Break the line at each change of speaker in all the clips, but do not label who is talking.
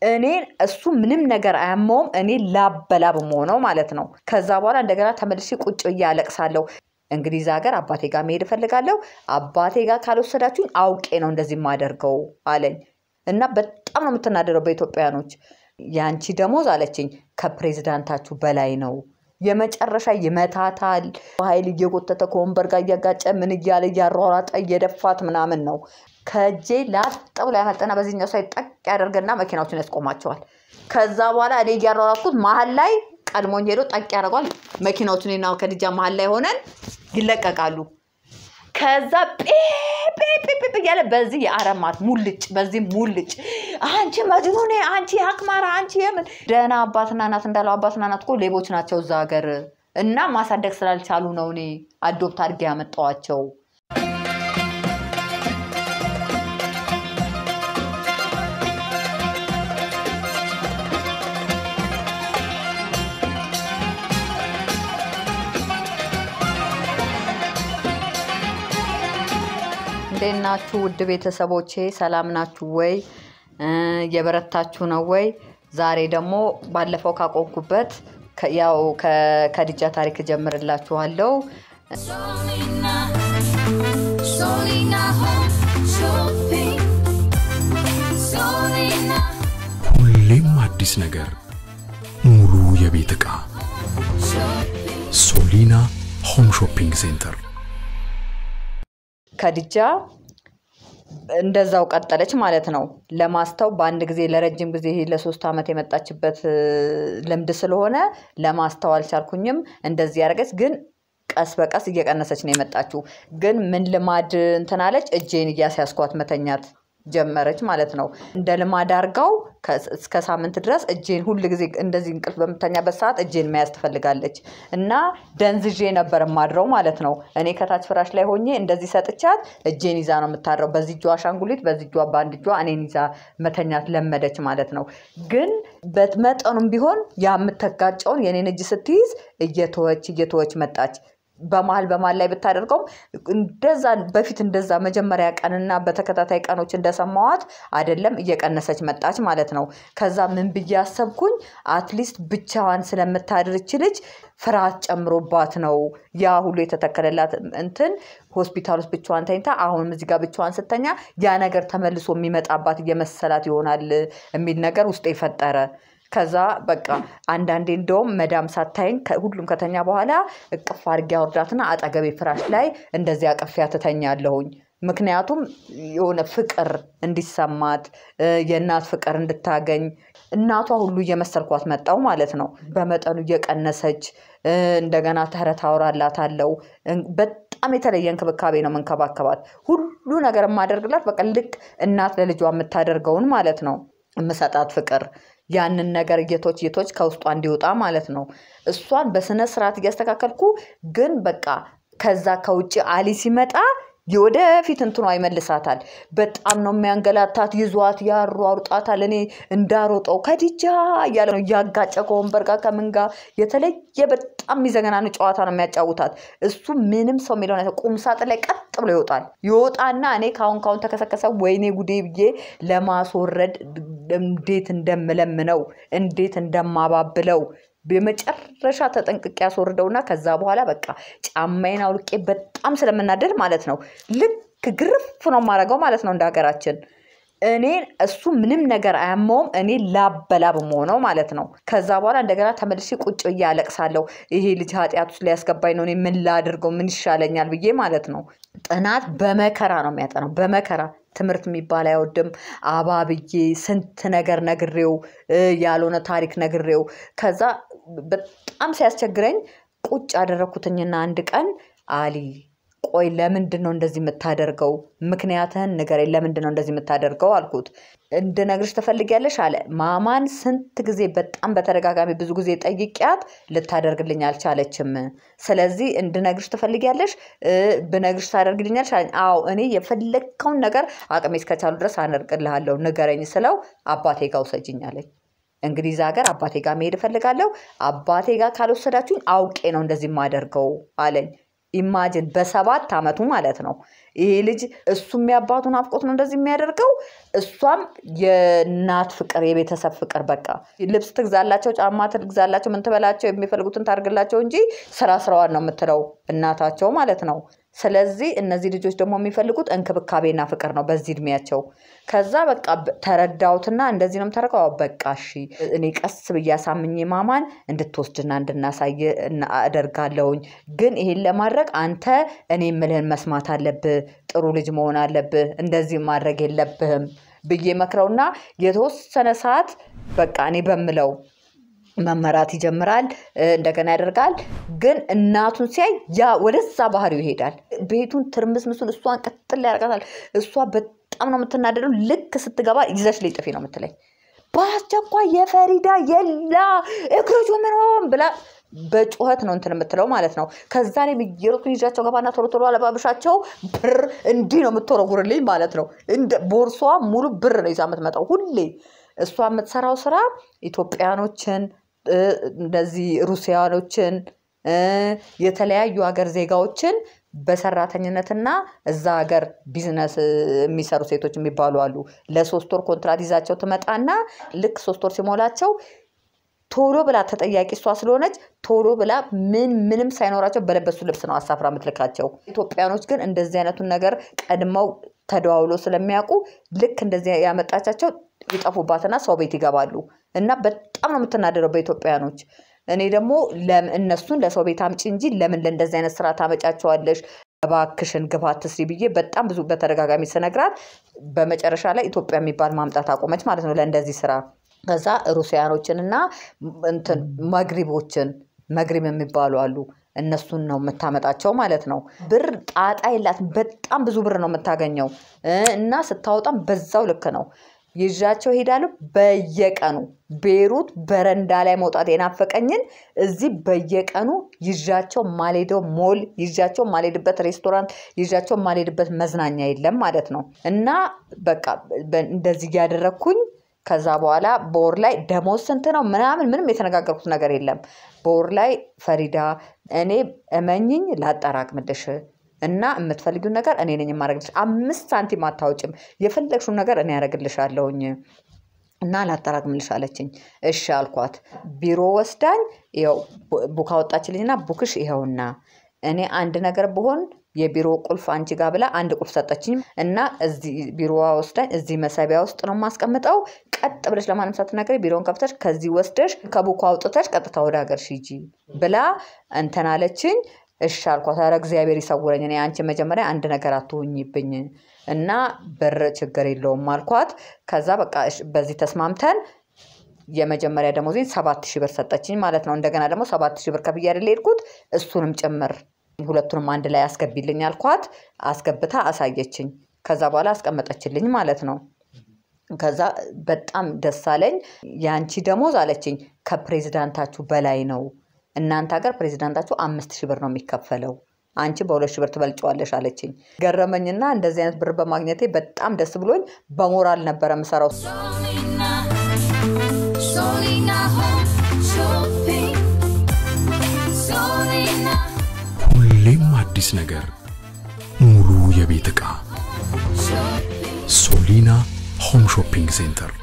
እኔን እሱ ምንም ነገር አያመውም። እኔ ላበላብ መሆነው ማለት ነው። ከዛ በኋላ እንደገና ተመልሼ ቁጭ ብዬ አለቅሳለሁ። እንግሊዝ ሀገር አባቴ ጋር መሄድ እፈልጋለሁ። አባቴ ጋር ካልወሰዳችሁኝ አውቄ ነው እንደዚህ የማደርገው አለኝ እና በጣም ነው የምትናደደው በኢትዮጵያኖች። የአንቺ ደሞዝ አለችኝ ከፕሬዚዳንታችሁ በላይ ነው። የመጨረሻ ይመታታል። ኃይል እየጎተተ ከወንበር ጋር እያጋጨ ምን እያለ እያሯሯጠ እየደፋት ምናምን ነው። ከእጄ ላጥ ብሎ ያመጠና በዚህኛው ሳይ ጠቅ ያደርግና መኪናዎችን ያስቆማቸዋል። ከዛ በኋላ እኔ እያሯሯጥኩት መሀል ላይ ቀድሞኝ ሄዶ ጠቅ ያደርጓል። መኪናዎቹን ና ከድጃ መሀል ላይ ሆነን ይለቀቃሉ። ከዛ ጴጴጴጴ እያለ በዚህ የአረማት ሙልጭ በዚህ ሙልጭ አንቺ መጅኑኔ አንቺ አክማራ አንቺ የምን ደህና አባትና እናት እንዳለው አባትና እናት እኮ ሌቦች ናቸው እዛ ሀገር እና ማሳደግ ስላልቻሉ ነው እኔ አዶፕት አድርጌ ያመጣዋቸው። እንዴት ናችሁ ውድ ቤተሰቦቼ? ሰላም ናችሁ ወይ? የበረታችሁ ነው ወይ? ዛሬ ደግሞ ባለፈው ካቆምኩበት ያው ከከድጃ ታሪክ እጀምርላችኋለሁ።
Solina, Solina Home Shopping. Solina
ሁሌም አዲስ ነገር፣ ሙሉ የቤት ዕቃ
Shopping.
ሶሊና ሆም ሾፒንግ ሴንተር።
ከድጃ እንደዛው ቀጠለች ማለት ነው። ለማስተው በአንድ ጊዜ ለረጅም ጊዜ ይሄ ለሶስት ዓመት የመጣችበት እ, ልምድ ስለሆነ ለማስተው አልቻልኩኝም። እንደዚህ ያደረገች ግን ቀስ በቀስ እየቀነሰች ነው የመጣችው። ግን ምን ልማድ እንትን አለች፣ እጄን እያስያዝኳት መተኛት ጀመረች ማለት ነው። እንደ ልማድ አርጋው ከ- እስከ ሳምንት ድረስ እጄን ሁል ጊዜ እንደዚህ እንቅልፍ በምተኛበት ሰዓት እጄን መያዝ ትፈልጋለች እና ደንዝዤ ነበር የማድረው ማለት ነው። እኔ ከታች ፍራሽ ላይ ሆኜ እንደዚህ ሰጥቻት እጄን ይዛ ነው የምታድረው። በዚህ እጇ አሻንጉሊት፣ በዚህ እጇ በአንድ እጇ እኔን ይዛ መተኛት ለመደች ማለት ነው። ግን በመጠኑም ቢሆን ያ የምተጋጨውን የኔን እጅ ስትይዝ እየተወች እየተወች መጣች። በመሀል በመሀል ላይ ብታደርገውም እንደዛ በፊት እንደዛ መጀመሪያ ቀንና በተከታታይ ቀኖች እንደሰማዋት አይደለም እየቀነሰች መጣች ማለት ነው። ከዛ ምን ብዬ አሰብኩኝ፣ አትሊስት ብቻዋን ስለምታድርች ልጅ ፍርሃት ጨምሮባት ነው ያ ሁሉ የተተከለላት እንትን ሆስፒታል ውስጥ ብቻዋን ተኝታ አሁንም እዚህ ጋር ብቻዋን ስተኛ ያ ነገር ተመልሶ የሚመጣባት እየመሰላት ይሆናል የሚል ነገር ውስጥ የፈጠረ ከዛ በቃ አንዳንዴ እንደውም መዳም ሳታይኝ ከ- ሁሉም ከተኛ በኋላ እቅፍ አድርጌ አወርዳትና አጠገቤ ፍራሽ ላይ እንደዚህ አቅፊያ ትተኛለሁኝ። ምክንያቱም የሆነ ፍቅር እንዲሰማት እ፣ የእናት ፍቅር እንድታገኝ እናቷ ሁሉ እየመሰልኳት መጣው ማለት ነው። በመጠኑ እየቀነሰች እ፣ እንደገና ተረት አወራላታለሁ። እን- በጣም የተለየ እንክብካቤ ነው የምንከባከባት። ሁሉ ነገር የማደርግላት በቃ ልክ እናት ለልጇ የምታደርገውን ማለት ነው የምሰጣት ፍቅር ያንን ነገር እየቶች እየቶች ከውስጧ እንዲወጣ ማለት ነው። እሷን በስነ ስርዓት እያስተካከልኩ ግን በቃ ከዛ ከውጭ አሊ ሲመጣ የወደፊት እንትኗ ይመልሳታል። በጣም ነው የሚያንገላታት። ይዟት ያሯሩጣታል። እኔ እንዳሮጠው ከዲጃ እያለ ነው እያጋጨ ከወንበር ጋር ከምን ጋር የተለየ በጣም የሚዘገናን ጨዋታ ነው የሚያጫውታት። እሱ ምንም ሰው የሚለው ነገር ቁም ሳጥን ላይ ቀጥ ብሎ ይወጣል። ይወጣና እኔ ካሁን ካሁን ተከሰከሰ ወይኔ ጉዴ ብዬ ለማስወረድ እንዴት እንደምለምነው እንዴት እንደማባብለው በመጨረሻ ተጠንቅቄ ያስወርደውና ከዛ በኋላ በቃ ጫማዬን አውልቄ በጣም ስለምናደድ ማለት ነው ልክ ግርፍ ነው የማደርገው ማለት ነው እንደ ሀገራችን እኔን እሱ ምንም ነገር አያመውም። እኔ ላበላብ መሆነው ማለት ነው። ከዛ በኋላ እንደገና ተመልሼ ቁጭ ብዬ አለቅሳለሁ። ይሄ ልጅ ኃጢአት ውስጥ ሊያስገባኝ ነው፣ እኔ ምን ላድርገው፣ ምን ይሻለኛል ብዬ ማለት ነው። ጥናት በመከራ ነው የሚያጠናው፣ በመከራ ትምህርት የሚባል አይወድም። አባብዬ ስንት ነገር ነግሬው እ፣ ያልሆነ ታሪክ ነግሬው ከዛ በጣም ሲያስቸግረኝ ቁጭ አደረግኩትኝና አንድ ቀን አሊ ቆይ ለምንድን ነው እንደዚህ የምታደርገው? ምክንያትህን ንገረኝ። ለምንድን ነው እንደዚህ የምታደርገው አልኩት። እንድነግርሽ ትፈልጊያለሽ አለ። ማማን ስንት ጊዜ በጣም በተደጋጋሚ ብዙ ጊዜ ጠይቂያት ልታደርግልኝ አልቻለችም። ስለዚህ እንድነግርሽ ትፈልጊያለሽ? እ፣ ብነግርሽ ታደርግልኛለሽ አለኝ። አዎ እኔ የፈለግከውን ነገር አቅሜ እስከቻሉ ድረስ አደርግልሃለሁ፣ ንገረኝ ስለው አባቴ ጋር ውሰጅኝ አለኝ። እንግሊዝ ሀገር አባቴ ጋር መሄድ እፈልጋለሁ። አባቴ ጋር ካልወሰዳችሁኝ አውቄ ነው እንደዚህ የማደርገው አለኝ። ኢማጅን በሰባት አመቱ ማለት ነው። ይሄ ልጅ እሱም የአባቱን አፍቆት ነው እንደዚህ የሚያደርገው፣ እሷም የእናት ፍቅር፣ የቤተሰብ ፍቅር በቃ ልብስ ትግዛላቸው፣ ጫማ ትግዛላቸው፣ ምን ትበላቸው፣ የሚፈልጉትን ታርግላቸው እንጂ ስራ ስራዋን ነው የምትለው እናታቸው ማለት ነው። ስለዚህ እነዚህ ልጆች ደግሞ የሚፈልጉት እንክብካቤና ፍቅር ነው በዚህ እድሜያቸው። ከዛ በቃ በ- ተረዳሁትና እንደዚህ ነው የምታደርገው። አዎ በቃ እሺ እኔ ቀስ ብዬ አሳምኜ ማማን እንድትወስድና እንድናሳይ እና- አደርጋለሁኝ። ግን ይሄን ለማድረግ አንተ እኔ የምልህን መስማት አለብህ፣ ጥሩ ልጅ መሆን አለብህ፣ እንደዚህ ማድረግ የለብህም ብዬ መክረውና የተወሰነ ሰዓት በቃ እኔ በምለው መመራት ይጀምራል። እ፣ እንደገና ያደርጋል። ግን እናቱን ሲያይ ያ ወደዛ ባህሪው ይሄዳል። ቤቱን ትርምስምሱን እሷን ቅጥል ያደርጋታል። እሷ በጣም ነው የምትናደደው። ልክ ስትገባ ይዘሽ ላይ ጥፊ ነው የምትለኝ። በአስቸኳይ የፈሪዳ የላ እግሮቹ ምን ሆን ብላ በጩኸት ነው እንትን የምትለው ማለት ነው። ከዛ እኔም እየሮጥኩኝ ይዣቸው ገባና ቶሎ ቶሎ አለባብሻቸው ብር እንዲህ ነው የምትወረጉርልኝ ማለት ነው። እንደ ቦርሷ ሙሉ ብር ነው ይዛ የምትመጣው ሁሌ። እሷ የምትሰራው ስራ ኢትዮጵያኖችን እ፣ እንደዚህ ሩሲያኖችን እ፣ የተለያዩ ሀገር ዜጋዎችን በሰራተኝነትና እዛ ሀገር ቢዝነስ እ፣ የሚሰሩ ሴቶች የሚባሉ አሉ። ለሶስት ወር ኮንትራት ይዛቸው ትመጣና ልክ ሶስት ወር ሲሞላቸው ቶሎ ብላ ተጠያቂ እሷ ስለሆነች ቶሎ ብላ ምን ምንም ሳይኖራቸው በለበሱ ልብስ ነው አሳፍራ የምትልካቸው። ኢትዮጵያኖች ግን እንደዚህ አይነቱን ነገር ቀድመው ተደዋውሎ ስለሚያውቁ ልክ እንደዚህ ያመጣቻቸው ይጠፉባትና ሰው ቤት ይገባሉ እና በጣም ነው የምትናደደው በኢትዮጵያኖች። እኔ ደግሞ ለም- እነሱን ለሰው ቤት አምጪ እንጂ ለምን ለእንደዚህ አይነት ስራ ታመጫቸዋለሽ? እባክሽን ግባ አትስሪ ብዬ በጣም ብዙ በተደጋጋሚ ስነግራት በመጨረሻ ላይ ኢትዮጵያ የሚባል ማምጣት አቆመች ማለት ነው ለእንደዚህ ስራ። ከዛ ሩሲያኖችን እና እንትን መግሪቦችን መግሪብ የሚባሉ አሉ እነሱን ነው የምታመጣቸው ማለት ነው። ብር ጣጣ የላትም። በጣም ብዙ ብር ነው የምታገኘው እ፣ እና ስታወጣም በዛው ልክ ነው። ይዣቸው ሄዳለሁ በየቀኑ ቤሩት በረንዳ ላይ መውጣት የናፈቀኝን እዚህ በየቀኑ ይዣቸው ማልሄደው ሞል ይዣቸው ማልሄድበት ሬስቶራንት ይዣቸው ማልሄድበት መዝናኛ የለም ማለት ነው። እና በቃ በ- እንደዚህ እያደረግኩኝ ከዛ በኋላ በወር ላይ ደሞዝ ስንት ነው ምናምን ምንም የተነጋገርኩት ነገር የለም። በወር ላይ ፈሪዳ እኔ እመኝኝ ላጠራቅምልሽ እና የምትፈልጊውን ነገር እኔ ነኝ የማደርግልሽ። አምስት ሳንቲም አታውጭም። የፈለግሽውን ነገር እኔ ያደርግልሻለሁኝ እና ላጠራቅምልሽ አለችኝ። እሺ አልኳት። ቢሮ ወስዳኝ ይኸው ቡ- ቡክ አወጣችልኝና ቡክሽ ይኸውና እኔ አንድ ነገር ብሆን የቢሮ ቁልፍ አንቺ ጋር ብላ አንድ ቁልፍ ሰጠችኝ እና እዚህ ቢሮዋ ወስዳኝ እዚህ መሰቢያ ውስጥ ነው የማስቀምጠው። ቀጥ ብለሽ ለማንም ሳትናገሪ ቢሮውን ከፍተሽ ከዚህ ወስደሽ ከቡኩ አውጥተሽ ቀጥታ ወደ ሀገርሽ ሂጂ ብላ እንትን አለችኝ። እሺ አልኳት። ኧረ እግዚአብሔር ይሰውረኝ። እኔ አንቺ መጀመሪያ አንድ ነገር አትሆኝብኝ እና ብር ችግር የለውም አልኳት። ከዛ በቃ እሺ፣ በዚህ ተስማምተን የመጀመሪያ ደሞዜን ሰባት ሺህ ብር ሰጠችኝ ማለት ነው። እንደገና ደግሞ ሰባት ሺህ ብር ከፍዬ አይደል የሄድኩት እሱንም ጭምር ሁለቱንም አንድ ላይ አስገቢልኝ አልኳት። አስገብታ አሳየችኝ። ከዛ በኋላ አስቀመጠችልኝ ማለት ነው። ከዛ በጣም ደስ አለኝ። የአንቺ ደሞዝ አለችኝ ከፕሬዚዳንታችሁ በላይ ነው። እናንተ ሀገር ፕሬዚዳንታችሁ አምስት ሺህ ብር ነው የሚከፈለው አንቺ በሁለት ሺህ ብር ትበልጨዋለሽ አለችኝ። ገረመኝና እንደዚህ አይነት ብር በማግኘቴ በጣም ደስ ብሎኝ በሞራል ነበረ የምሰራው።
Solina, Solina Home Shopping. Solina
ሁሌም አዲስ ነገር፣ ሙሉ የቤት ዕቃ
Shopping.
ሶሊና ሆም ሾፒንግ ሴንተር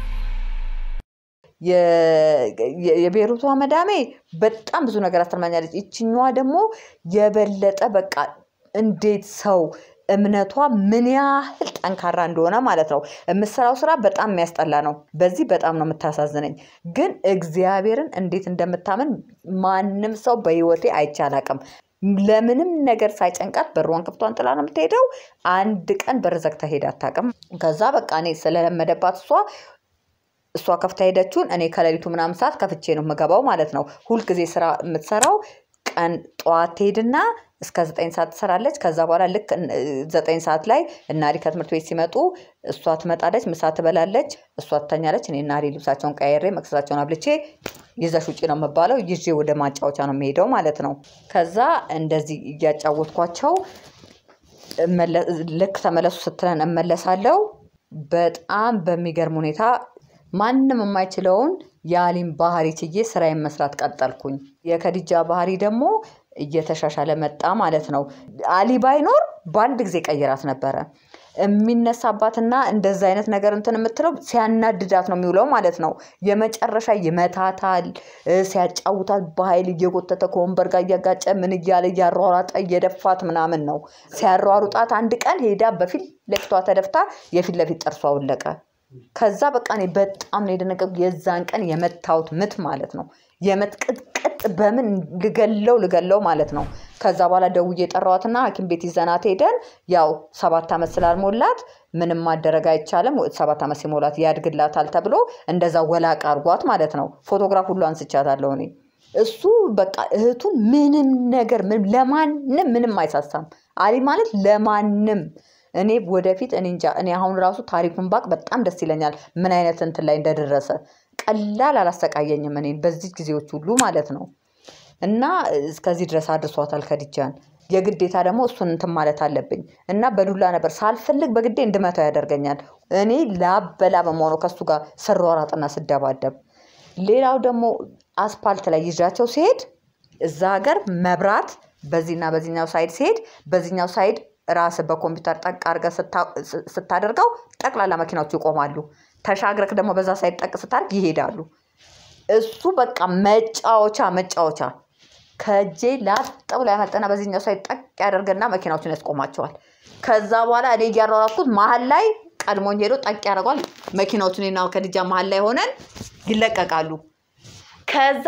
የ- የ- የቤሩቷ መዳሜ በጣም ብዙ ነገር አስተምራኛለች። ይችኛዋ ደግሞ የበለጠ በቃ እንዴት ሰው እምነቷ ምን ያህል ጠንካራ እንደሆነ ማለት ነው። የምትሰራው ስራ በጣም የሚያስጠላ ነው። በዚህ በጣም ነው የምታሳዝነኝ። ግን እግዚአብሔርን እንዴት እንደምታምን ማንም ሰው በህይወቴ አይቼ አላውቅም። ለምንም ነገር ሳይጨንቃት በሯን ክፍቷን ጥላ ነው የምትሄደው። አንድ ቀን በር ዘግታ ሄዳ አታውቅም። ከዛ በቃ እኔ ስለለመደባት እሷ እሷ ከፍታ ሄደችውን እኔ ከሌሊቱ ምናምን ሰዓት ከፍቼ ነው የምገባው ማለት ነው። ሁልጊዜ ስራ የምትሰራው ቀን ጠዋት ትሄድና እስከ ዘጠኝ ሰዓት ትሰራለች። ከዛ በኋላ ልክ እን- ዘጠኝ ሰዓት ላይ እናሪ ከትምህርት ቤት ሲመጡ እሷ ትመጣለች፣ ምሳ ትበላለች፣ እሷ ትተኛለች። እኔ እናሪ ልብሳቸውን ቀያሬ መክሰሳቸውን አብልቼ ይዘሽ ውጪ ነው የምባለው። ይዤ ወደ ማጫወቻ ነው የሚሄደው ማለት ነው። ከዛ እንደዚህ እያጫወትኳቸው እመለ- ልክ ተመለሱ ስትለን እመለሳለሁ። በጣም በሚገርም ሁኔታ ማንም የማይችለውን የአሊም ባህሪ ችዬ ስራዬን መስራት ቀጠልኩኝ። የከዲጃ ባህሪ ደግሞ እየተሻሻለ መጣ ማለት ነው። አሊ ባይኖር በአንድ ጊዜ ቀይራት ነበረ። የሚነሳባትና እንደዛ አይነት ነገር እንትን የምትለው ሲያናድዳት ነው የሚውለው ማለት ነው። የመጨረሻ ይመታታል፣ እ፣ ሲያጫውታት በኃይል እየጎተተ ከወንበር ጋር እያጋጨ ምን እያለ እያሯሯጠ እየደፋት ምናምን ነው። ሲያሯሩጣት አንድ ቀን ሄዳ በፊት ለፊቷ ተደፍታ የፊት ለፊት ጥርሷ ወለቀ። ከዛ በቃ እኔ በጣም ነው የደነገጥኩት። የዛን ቀን የመታውት ምት ማለት ነው የመትቅጥቅጥ በምን ልገለው ልገለው ማለት ነው። ከዛ በኋላ ደውዬ የጠራዋትና ሐኪም ቤት ይዘናት ሄደን ያው ሰባት ዓመት ስላልሞላት ምንም ማደረግ አይቻልም። ሰባት ዓመት ሲሞላት ያድግላታል ተብሎ እንደዛ ወላቅ አርጓት ማለት ነው። ፎቶግራፍ ሁሉ አንስቻታለሁ እኔ። እሱ በቃ እህቱን ምንም ነገር ምንም ለማንም ምንም አይሳሳም። አሊ ማለት ለማንም እኔ ወደፊት እኔ እንጃ እኔ አሁን ራሱ ታሪኩን ባቅ በጣም ደስ ይለኛል። ምን አይነት እንትን ላይ እንደደረሰ ቀላል አላሰቃየኝም እኔን በዚህ ጊዜዎች ሁሉ ማለት ነው። እና እስከዚህ ድረስ አድርሷታል ከድጃን። የግዴታ ደግሞ እሱን እንትን ማለት አለብኝ እና በዱላ ነበር ሳልፈልግ በግዴ እንድመታው ያደርገኛል። እኔ ላበላ በመሆኑ ከሱ ጋር ስሯሯጥና ስደባደብ። ሌላው ደግሞ አስፓልት ላይ ይዣቸው ሲሄድ እዛ ሀገር መብራት በዚህና በዚህኛው ሳይድ ሲሄድ በዚህኛው ሳይድ ራስ በኮምፒውተር ጠቅ አድርገህ ስታ- ስ- ስታደርገው ጠቅላላ መኪናዎቹ ይቆማሉ። ተሻግረክ ደግሞ በዛ ሳይድ ጠቅ ስታደርግ ይሄዳሉ። እሱ በቃ መጫወቻ መጫወቻ ከእጄ ላጥ ብሎ ያመጠና በዚህኛው ሳይድ ጠቅ ያደርግና መኪናዎችን ያስቆማቸዋል። ከዛ በኋላ እኔ እያሯሯጥኩት መሀል ላይ ቀድሞኝ ሄዶ ጠቅ ያደርጓል። መኪናዎቹን እኔና ከድጃ መሀል ላይ ሆነን ይለቀቃሉ። ከዛ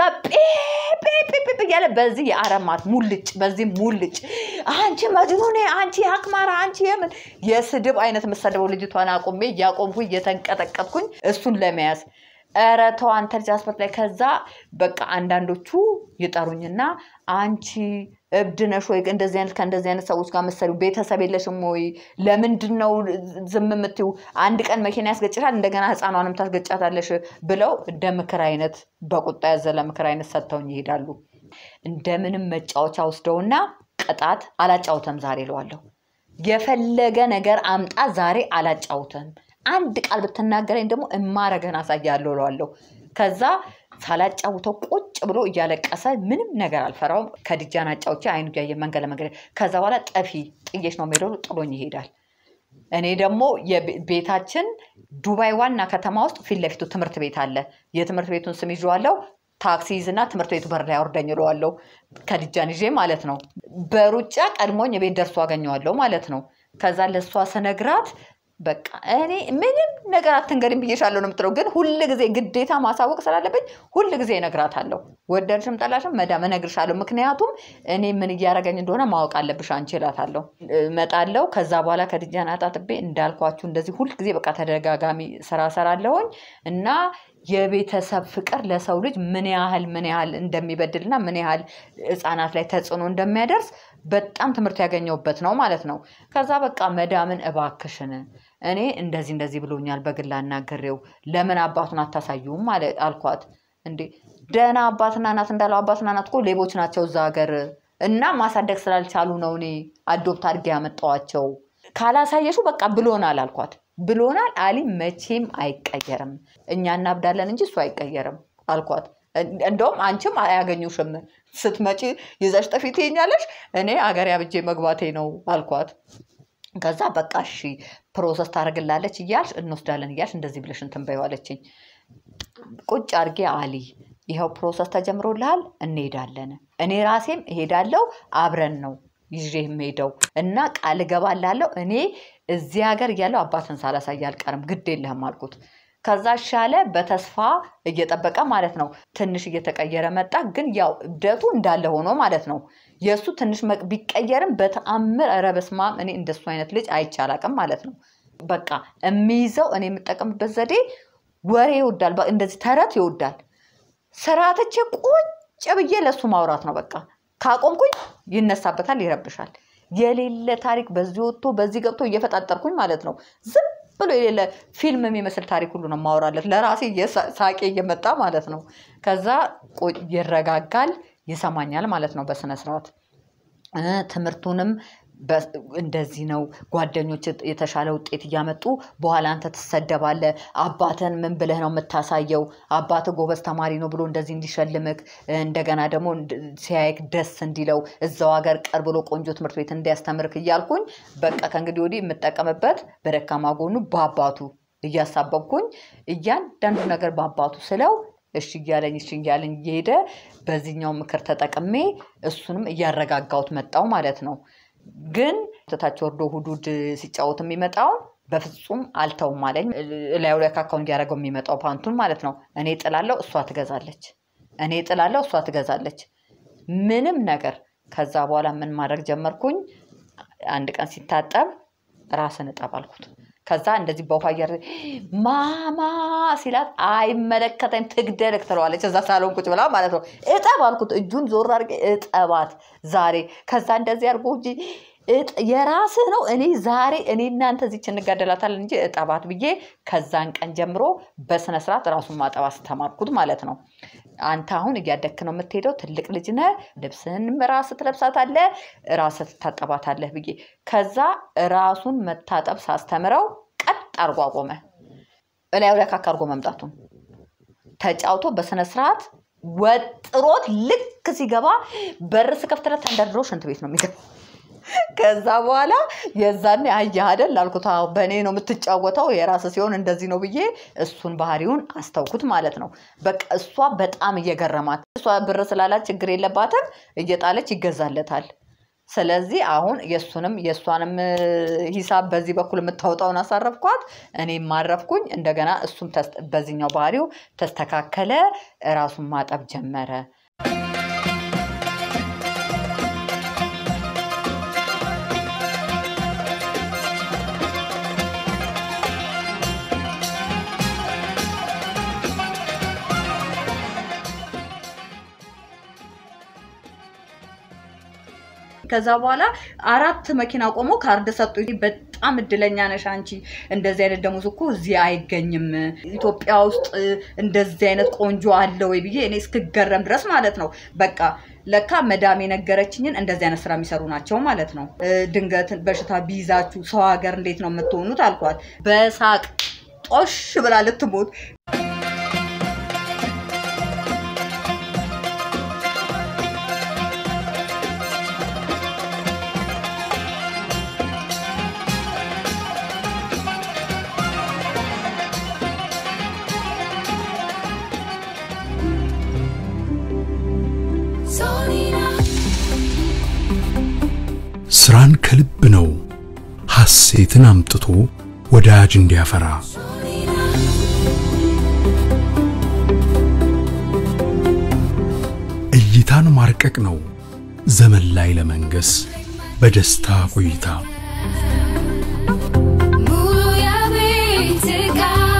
ጴጴጴጴ እያለ በዚህ የአረማት ሙልጭ በዚህ ሙልጭ አንቺ መጅኑኔ አንቺ አክማራ አንቺ የምን የስድብ አይነት የምሰድበው ልጅቷን አቁሜ እያቆምኩኝ እየተንቀጠቀጥኩኝ እሱን ለመያዝ ኧረ ተው አንተ ልጅ አስበት ላይ ከዛ በቃ አንዳንዶቹ ይጠሩኝና አንቺ እብድ ነሽ ወይ እንደዚህ አይነት ከእንደዚህ አይነት ሰዎች ጋር መሰሪው ቤተሰብ የለሽም ወይ ለምንድን ነው ዝም የምትይው አንድ ቀን መኪና ያስገጭሻል እንደገና ህፃኗንም ታስገጫታለሽ ብለው እንደ ምክር አይነት በቁጣ ያዘለ ምክር አይነት ሰጥተውኝ ይሄዳሉ እንደምንም መጫወቻ ወስደውና ቅጣት አላጫውተም ዛሬ እለዋለሁ የፈለገ ነገር አምጣ ዛሬ አላጫውተም አንድ ቃል ብትናገረኝ ደግሞ እማረገን አሳያለሁ እለዋለሁ ከዛ ሳላጫውተው ቁጭ ብሎ እያለቀሰ ምንም ነገር አልፈራውም ከድጃን አጫውቼ አይኑ እያየ መንገድ ለመንገድ ከዛ በኋላ ጠፊ ጥዬሽ ነው የሚሄደው ጥሎኝ ይሄዳል እኔ ደግሞ የቤ- ቤታችን ዱባይ ዋና ከተማ ውስጥ ፊት ለፊቱ ትምህርት ቤት አለ የትምህርት ቤቱን ስም ይዤዋለሁ ታክሲ ይዝና ትምህርት ቤቱ በር ላይ አውርደኝ እለዋለሁ ከድጃን ይዤ ማለት ነው በሩጫ ቀድሞኝ ቤት ደርሶ አገኘዋለሁ ማለት ነው ከዛ ለእሷ ስነግራት በቃ እኔ ምንም ነገር አትንገሪም ብዬሻለሁ ነው የምትለው ግን ሁል ጊዜ ግዴታ ማሳወቅ ስላለብኝ ሁል ጊዜ እነግራታለሁ ወደድሽም ጠላሽም መዳም እነግርሻለሁ ምክንያቱም እኔ ምን እያደረገኝ እንደሆነ ማወቅ አለብሽ አንቺ እላታለሁ እመጣለሁ ከዛ በኋላ ከድጃን አጣጥቤ እንዳልኳችሁ እንደዚህ ሁል ጊዜ በቃ ተደጋጋሚ ስራ ሰራለሁኝ እና የቤተሰብ ፍቅር ለሰው ልጅ ምን ያህል ምን ያህል እንደሚበድልና ምን ያህል ህፃናት ላይ ተጽዕኖ እንደሚያደርስ በጣም ትምህርት ያገኘሁበት ነው ማለት ነው። ከዛ በቃ መዳምን እባክሽን እኔ እንደዚህ እንደዚህ ብሎኛል በግል አናግሬው ለምን አባቱን አታሳዩም አለ አልኳት። እንዴ ደህና አባትና እናት እንዳለው አባትና እናት እኮ ሌቦች ናቸው እዛ ሀገር እና ማሳደግ ስላልቻሉ ነው እኔ አዶፕት አድርጌ ያመጣኋቸው። ካላሳየሹ በቃ ብሎናል አልኳት። ብሎናል አሊ መቼም አይቀየርም። እኛ እናብዳለን እንጂ እሱ አይቀየርም አልኳት። እን- እንደውም አንቺም አያገኙሽም ስትመጪ ይዘሽ ጥፊ ትይኛለሽ፣ እኔ አገር ያብጄ መግባቴ ነው አልኳት። ከዛ በቃ እሺ ፕሮሰስ ታደርግላለች እያልሽ እንወስዳለን እያልሽ እንደዚህ ብለሽ እንትን በይው አለችኝ። ቁጭ አድርጌ አሊ ይኸው ፕሮሰስ ተጀምሮልሃል፣ እንሄዳለን። እኔ ራሴም እሄዳለሁ፣ አብረን ነው ይዤ የምሄደው እና ቃል እገባላለሁ እኔ እዚህ ሀገር እያለሁ አባትን ሳላሳይ አልቀርም፣ ግድ የለህም አልኩት። ከዛ ሻለ በተስፋ እየጠበቀ ማለት ነው። ትንሽ እየተቀየረ መጣ፣ ግን ያው እብደቱ እንዳለ ሆኖ ማለት ነው። የእሱ ትንሽ መቅ- ቢቀየርም በተአምር ኧረ በስመ አብ እኔ እንደሱ አይነት ልጅ አይቼ አላውቅም ማለት ነው። በቃ የሚይዘው እኔ የምጠቀምበት ዘዴ ወሬ ይወዳል፣ በ- እንደዚህ ተረት ይወዳል። ስርዓትቼ ቁጭ ብዬ ለእሱ ማውራት ነው በቃ። ካቆምኩኝ ይነሳበታል፣ ይረብሻል። የሌለ ታሪክ በዚህ ወጥቶ በዚህ ገብቶ እየፈጣጠርኩኝ ማለት ነው። ዝም ብሎ የሌለ ፊልም የሚመስል ታሪክ ሁሉ ነው ማወራለት ለራሴ እየሳ- ሳቄ እየመጣ ማለት ነው። ከዛ ቆ- ይረጋጋል፣ ይሰማኛል ማለት ነው በስነ ስርዓት እ፣ ትምህርቱንም በ- እንደዚህ ነው ጓደኞች የተሻለ ውጤት እያመጡ በኋላ አንተ ትሰደባለህ። አባትን ምን ብለህ ነው የምታሳየው? አባትህ ጎበዝ ተማሪ ነው ብሎ እንደዚህ እንዲሸልምክ እንደገና ደግሞ እንድ- ሲያይክ ደስ እንዲለው እዛው ሀገር ቀር ብሎ ቆንጆ ትምህርት ቤት እንዲያስተምርክ እያልኩኝ በቃ ከእንግዲህ ወዲህ የምጠቀምበት በደካማ ጎኑ በአባቱ እያሳበብኩኝ እያንዳንዱ ነገር በአባቱ ስለው እሺ እያለኝ እሺ እያለኝ እየሄደ በዚህኛው ምክር ተጠቅሜ እሱንም እያረጋጋሁት መጣው ማለት ነው። ግን ተታች ወርዶ ሁዱድ ሲጫወት የሚመጣውን በፍጹም አልተውም አለኝ። እላዩ ላይ ካካው እንዲያደርገው የሚመጣው ፓንቱን ማለት ነው። እኔ ጥላለው፣ እሷ ትገዛለች። እኔ ጥላለው፣ እሷ ትገዛለች። ምንም ነገር ከዛ በኋላ ምን ማድረግ ጀመርኩኝ? አንድ ቀን ሲታጠብ ራስን እጠብ አልኩት። ከዛ እንደዚህ በውሃ እያረ ማማ ሲላት አይመለከተኝ ትግደልክ ትለዋለች። እዛ ሳሎን ቁጭ ብላ ማለት ነው። እጠብ አልኩት። እጁን ዞር አድርጌ እጠባት ዛሬ። ከዛ እንደዚህ አድርጎ እንጂ እጥ- የራስህ ነው። እኔ ዛሬ እኔ እናንተ እዚች እንጋደላታለን እንጂ እጠባት ብዬ ከዛን ቀን ጀምሮ በስነ ስርዓት ራሱን ማጠብ አስተማርኩት ማለት ነው። አንተ አሁን እያደግክ ነው የምትሄደው፣ ትልቅ ልጅ ነህ፣ ልብስህንም ራስህ ትለብሳታለህ፣ ራስህ ትታጠባታለህ ብዬ ከዛ ራሱን መታጠብ ሳስተምረው ቀጥ አድርጎ አቆመ። እላዩ ላይ ካካ አድርጎ መምጣቱን ተጫውቶ በስነ ስርዓት ወጥሮት ልክ ሲገባ በር ስከፍትለት ተንደርድሮ ሽንት ቤት ነው የሚገባ። ከዛ በኋላ የዛኔ አየህ አይደል አልኩት። አዎ በእኔ ነው የምትጫወተው የራስ ሲሆን እንደዚህ ነው ብዬ እሱን ባህሪውን አስተውኩት ማለት ነው። በቃ እሷ በጣም እየገረማት እሷ ብር ስላላት ችግር የለባትም እየጣለች ይገዛለታል። ስለዚህ አሁን የእሱንም የእሷንም እ፣ ሂሳብ በዚህ በኩል የምታወጣውን አሳረፍኳት፣ እኔም ማረፍኩኝ። እንደገና እሱም ተስ- በዚህኛው ባህሪው ተስተካከለ፣ ራሱን ማጠብ ጀመረ። ከዛ በኋላ አራት መኪና ቆሞ ካርድ ሰጡ። በጣም እድለኛ ነሽ አንቺ፣ እንደዚህ አይነት ደሞዝ እኮ እዚህ አይገኝም። ኢትዮጵያ ውስጥ እንደዚህ አይነት ቆንጆ አለ ወይ ብዬ እኔ እስክገረም ድረስ ማለት ነው። በቃ ለካ መዳም የነገረችኝን እንደዚህ አይነት ስራ የሚሰሩ ናቸው ማለት ነው። እ፣ ድንገት በሽታ ቢይዛችሁ ሰው ሀገር እንዴት ነው የምትሆኑት አልኳት። በሳቅ ጦሽ ብላ ልትሞት
Solina,
ስራን ከልብ ነው ሐሴትን አምጥቶ ወዳጅ እንዲያፈራ
Solina,
እይታን ማርቀቅ ነው ዘመን ላይ ለመንገስ በደስታ ቆይታ
ሙሉ የቤት ዕቃ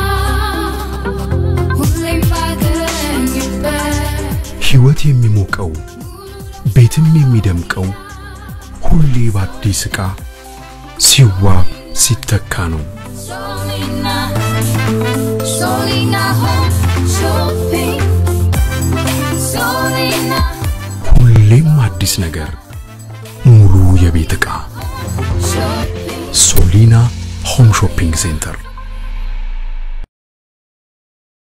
ሁሌም ባገኝበት
ሕይወት የሚሞቀው ቤትም የሚደምቀው ሁሌ በአዲስ ዕቃ ሲዋብ ሲተካ ነው።
Solina, Solina Home Shopping. Solina
ሁሌም አዲስ ነገር፣ ሙሉ የቤት ዕቃ
Shopping.
ሶሊና ሆም ሾፒንግ ሴንተር